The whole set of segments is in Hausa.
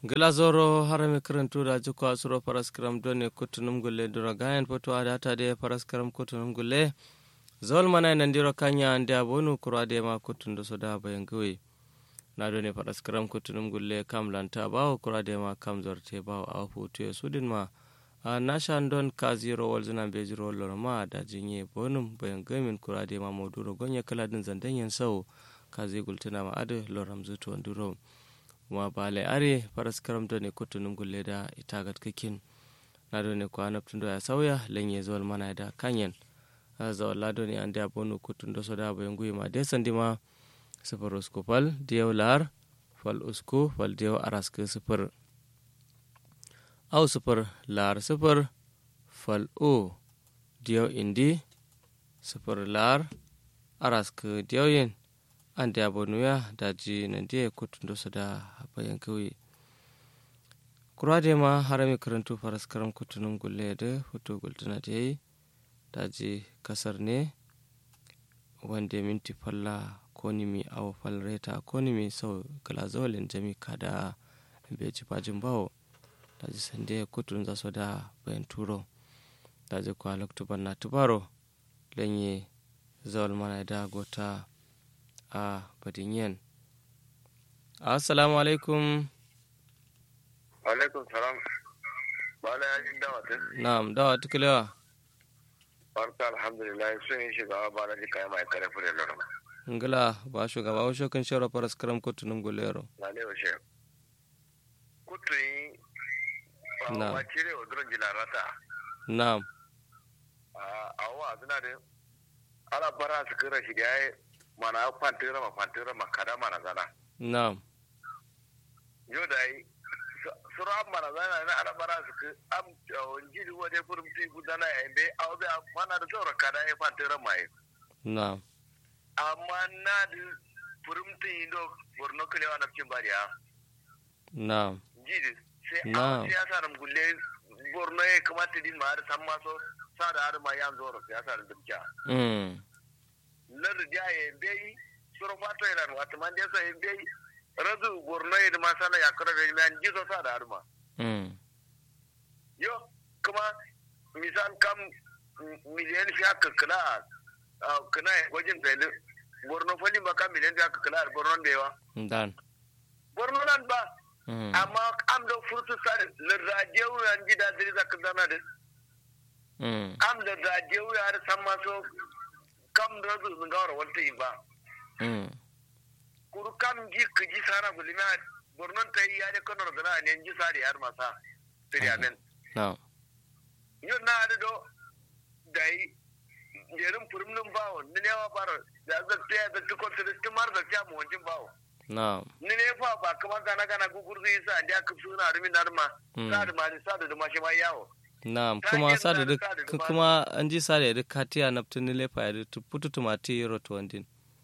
glazoro harami karantuda jikko asuro paraskram doni kutunum gulle duro gayan poto adata de paraskram kutunum gulle zol mana nandiro kanya ande abonu kurade ma kutundo soda bayan gawe na doni paraskram kutunum gulle kam lanta bawo kurade ma kam zorte bawo a hutu ya sudin ma a nashan don ka zero wal zina be zero lor ma da jinye bonum bayan gamin kurade ma moduro gonya kala din zandan yan sau ka zai gultuna ma adu loram zuto nduro kuma bale are faras karamta ne kutunum gulle da itagat kikin na do ne ko anaptundo ya sauya lenye zol mana da kanyen za wala do ne ande abonu kutundo soda bo ngui ma de sandi ma sifar usku fal diyaw lar fal usku fal diyaw araske sifar au sifar lar sifar fal o diyaw indi sifar lar araske diyaw yin an da abonuya da ji nan da kutun da da bayan kawai kura da ma harami karantu faras karam kutunun gulle da hoto gultuna da yi da ji kasar ne wanda minti falla ko nimi awa falreta ko nimi sau glazolin jami kada bai ci fajin bawo da ji sande kutun za su da bayan turo da ji kwa loktuban na tubaro lanye zawal mana da gota a badinyen assalamu alaikum alaikum salam bala ya ji dawa tun na'am dawa tukulewa barka alhamdulillah sun yi shiga ba na jika mai kare fure lorma ngila ba shugaba wa shokan shawara faras karam kutunun gulero na ne wa shi kutu yi Na. ba cire wa duran jila rata na'am a wa suna da ala bara su kira shi da ya yi mana kwantira ma kwantira ma kada mana zana na'am yau da yi sura mana zana na ala bara su ki am jiri wa dai furum ti gudana ya yi bai awo bai mana da zaura kada ya kwantira ma yi na'am amma na da furumtun yi do borno kalewa na cikin bariya na'am jidi sai Na. a siyasa da gulle borno ya kamata din ma har san maso sa da har ma yan zoro siyasa da dukya mm na rija ya bai suro fato ya lan wata man desa ya bai razu borno ya da masana ya kura da man jiso sa da har ma mm yo kuma misal kam m- miliyan fiya kakala a kana wajen fele borno falin ba kam miliyan fiya kakala a borno da yawa dan borno nan ba mm amma am da furtu sare le radio yan gida diri zaka zana de mm am da radio ya har san ma so kam da zu ngawar wanta yi ba mm kuru kam ji ka ji sara gulima bornon ta yi ya de kono da na ne ji sare har masa tiriamen na'am yo na da do dai jerin furmin bawo ni ne wa fara da za ta da tukon ta tumar da ta mu wancin bawo na'am ni ne fa ba kamar gana gana gugurzu yasa da aka suna rumin narma Mm. sa da ma sa da ma shi ma yawo na'am Ta kuma hanyar sa da zan duk sa da ku- dubara. kuma an ji sa da duk katiya na tuni lefa ya duk putu tumati roto wandin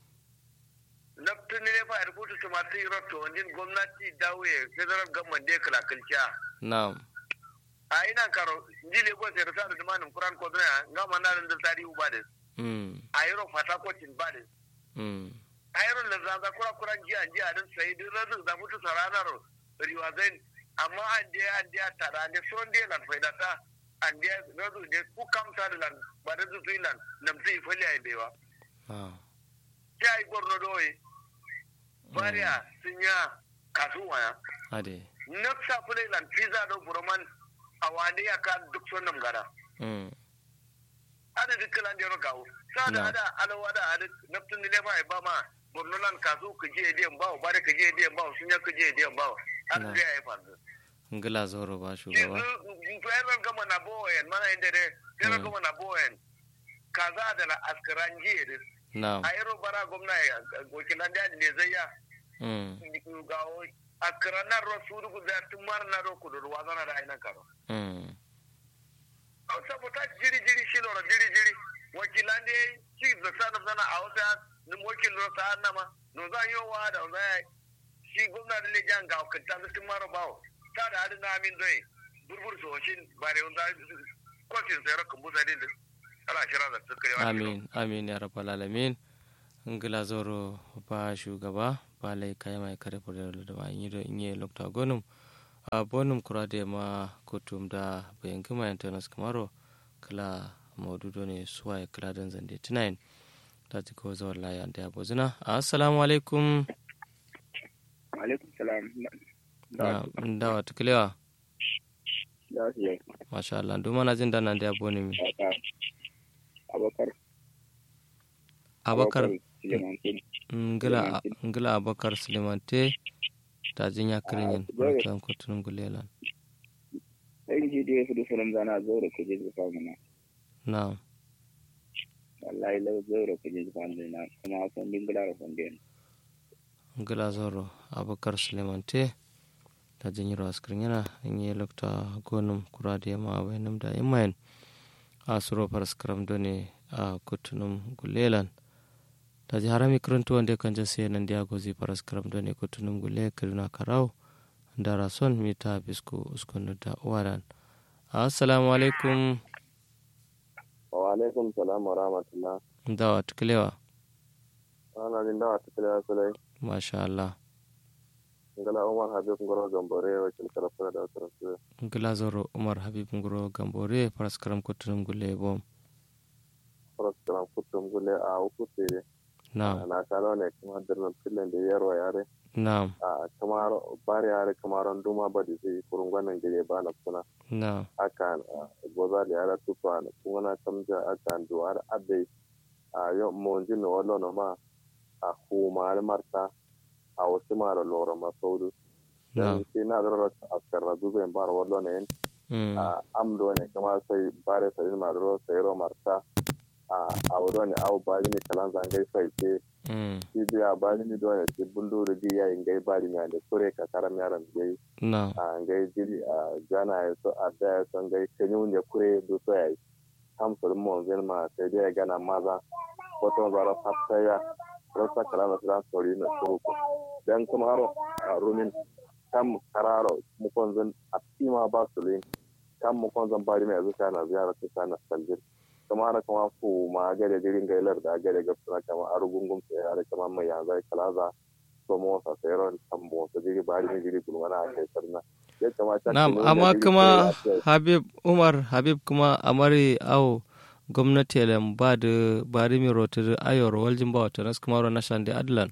naftun ne fa a rubuta tumatir roto wajen gwamnati dawe federal government da kala kalciya na'am a ina karo ji lagos ya rasa da tumanin kuran ko duna ga mana da tarihi ba da mm a yaro fata kocin ba da mm a yaro da zaza kura kuran jiya jiya din sai duk razu da mutu saranar riwazain amma an je an je tara ne son de lan faida ta an je razu de ku kamsa da lan ba da su lan nam sai fali ai bewa na'am sai ai borno doye bariya sun ya kasuwa ya ade nafsa fulai lan pizza do buroman a wani ya ka duk sonam gara mm ada duk lan jero gawo sada Na. ada alawa da ada naftun ne fa ba ma borno lan kasu ka je diyan bawo bare ka je diyan bawo sun ya ka je diyan bawo Na. ada da ya fanzu ngila zoro ba shi shugaba fayar gama na boyen mana inda dai fayar Mm. gama na boyen kaza da na askaran jiya da na'am a yaro bara gwamna ya wakilan da ne zai ya mm gawo askaran na rasulu da tumar na ro kudur wazana da ainan karo mm saboda jiri jiri shi lora jiri jiri wakilan ne ci da sana sana a wata ni wakil lora sa nama no za yi wa da za shi gwamna da lejan ga wakilta da tun mara bawo ta da hadin na amin zai burbur so shin bare wanda kwasin sai rakan busa din da ala shira da suka yi amin amin ya rabbal alamin ngila zoro ba shugaba ba lai kai mai kare fure da ba yi do inye lokta gonum a bonum kurade ma kutum da bayan gama internet kamaro kala maududo ne suwaye kala don zande tunayin ta ji ko zawar laya da ya bozina assalamu alaikum alaikum salam da wata kilewa da su yi masha Allah duk mana jin dana da ya bone mi abakar abakar Sulemantin. ngila ngila abakar sulemante ta jin ya kirin yin barkan kutunun gulelan ɗan ji dai hudu salam zana zaura ku je zufa mana na wallahi lau zaura ku je zufa mana kuma san dingila da fonden ngila zoro abakar sulemante ta jin yi ras kirin yana in yi lokta gonum kurade ma bayanum da imayen a suro paraskram done a kutunum gulelan ta ji harami kirintu wanda kan jase nan da gozi paraskram done kutunum gule kirna karau da rason mita bisko uskunu da wadan assalamu alaikum wa alaikum salam wa rahmatullah da wa tukilewa ana jin dawa ta kila sulai masha Allah ngala umar habib ngoro gambore wa kin kala fara da wasu su ngila zoro umar habib ngoro gambore paraskram kutunum gule bom fara kala kutum gule a uku tere na na kala ne kuma dirnan filin da yarwa yare na a kamar bari yare kamar duma ba da zai kurungwanan gire ba na kuna na akan goza da yara tufa na kuma na kamja akan duwar abe a yau mun ji na wallo na ma a kuma marta a wasu mara lora masaudu na dan sai na da a karra duben bar wallo ne mm, a amdo ne kuma sai bare sai ma ro sai ro marta a a wado ne au ba ni kalan zangai sai ce mm, shi biya ba ni do ne ti bundu da biya ingai bari ne da kure ka karam yaran gai na a ngai jiri a jana ya so a da ya so ngai kanyu ne kure do so ya kam so mo zen ma sai dai gana maza ko to zara fatta ya rasa kala na tran sori na ko dan kuma haro a rumin kam kararo mu kon zan a tima ba su lin kam mu kon zan bari mai zuka na ziyara ta sana saljir kuma haro kuma fu ma gare dirin gailar da gare ga suna kama arugungun sai har kama mai yanzu kalaza somo sa seron tambo sa jiri bari ni jiri kulmana a kai sarna ya kamata Na'am, amma kuma Habib Umar Habib kuma amari au gwamnati lam ba da bari mi rotu ayor waljin ba wata nas kuma na shande adlan.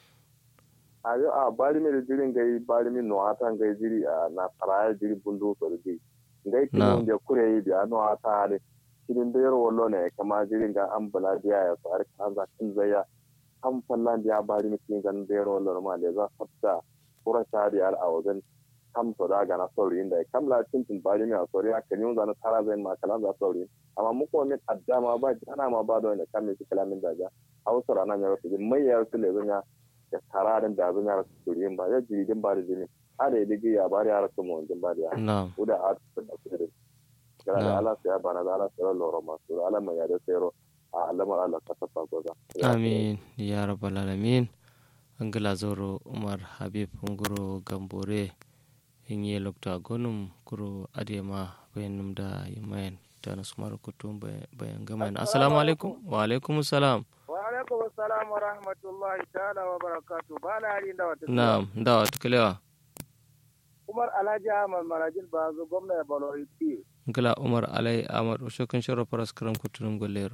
a yo a bari mi jiri ngai bari mi no ata ngai jiri a na paraya jiri bundu so jiri ngai Na'am. kinu de kure yi da no ata ne kirin da yaro wallo ne kama jiri ga ambula dia ya far kan za kin zaya kan fallan dia bari mi kin gan da yaro wallo ma le za fatta kura shari al awazan kam so da ga na sori inda kam la tin tin bari mi a sori a kan yun za na tara zai ma kalan za sori amma mu ko min addama ba ana ma ba da ne kam mi kalamin da ja hausa rana ya wasu mai ya wasu le zanya ya tararin da zan yara su yin ba ya jiri din ba da jini har da digi ya bari yara su mun din ba da Na'am. uda a su da su da gara da ala sai bana da ala sai loro ma su ala mai ya da sai ro a alamar ala ka tafa goza Amin ya rabbal alamin. Angila zoro Umar Habib nguro gambore in yi lokta gonum kuro adema bayanum da yimayen ta nasu mara kutum bayan gamayen. Assalamu alaikum. Wa alaikum salam. wa alaikum assalam wa rahmatullahi ta'ala wa barakatu ba na hari da wata Na'am, da wa tukilewa. umar alhaji ahmad marajin ba zo gwamna ya balori ti Ngila Umar Alai Ahmad Ushokin Sharo Faras Karam Kutunum Golero.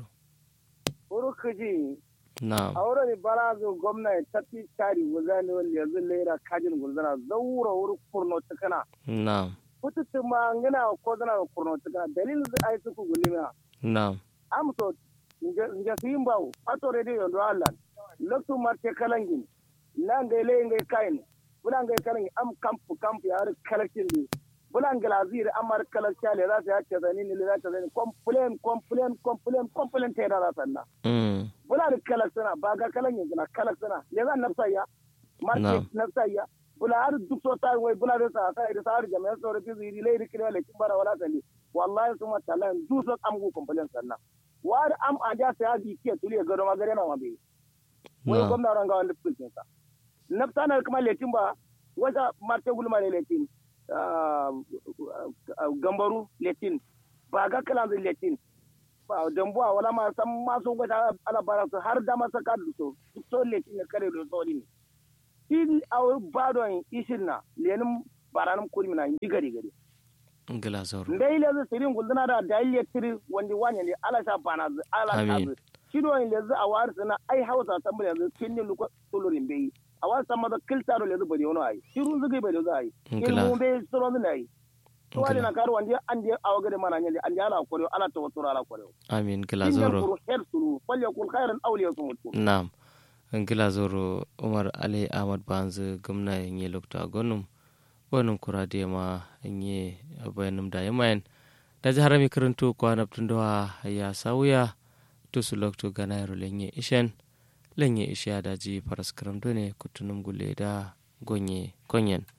urukuji Na'am. a wurin bara zo gwamna ya tafi tari wuzani wanda yanzu lera kajin gulzana zaura wuri kurno tukana Na'am. kututu ma ngina ko zana kurno tukana dalilin zai ai suku gulima Na'am. amso nge sim bawo ato radio yondo allah loktu marte kalangin na ngai le ngai kain bula ngai kalangin am kampu kampu ya har kalakin di bula ngai lazir amar kalakcha le za ta yace zani ne le za ta zani complain complain complain complain ta da sanna Mm. bula da kalaksana ba ga kalangin na kalaksana le za nafsa ya Na'am. marke nafsa ya bula har duk so ta wai bula da sa sai da sa har jama'a so da ziri le ri kire le kimbara wala tali wallahi suma talan du so am go complain sanna wari am a ja sai adi ke tuli ga ma gare na ma be wai Na'am. gwamna ran ga wanda fulkin sa nafsa na kuma letin ba wata marte gulma ne letin ah, ah, gambaru letin ba ga kalan zai letin ba dambuwa wala ma san ma so ga ala bara su har da masa ka so so letin ne kare da so ne in a bado ishin na lenin baranum kuri mina yi gari gari ngila zoro ndai le sirin gulduna da daile tiri wandi wani ne ala sha bana zu ala Amin. sha zu shido ne le zu a war sana ai hausa san mun yanzu kinni luko tulurin bai a war sama da kiltaro le zu bari wono ai shiru zu gai bai zu ai Ngila. ilmu bai soro zu ai to wali Ngila. na karu wandi andi awa gade mana nyali andi ala kore ala to to ala kore amin ngila kinni zoro kuru her suru falya kul khairan awliya sumutu Naam. Ngila zoro Umar Ali Ahmad Banzu gwamna yin lokta gonum gonum kura da ma yin bayanum da yamayan da jihar mi karanto kwana tunduwa ya sauya to su lokto gana yaro lenye ishen lenye ishe da ji faras karam done kutunum gule da gonye konyen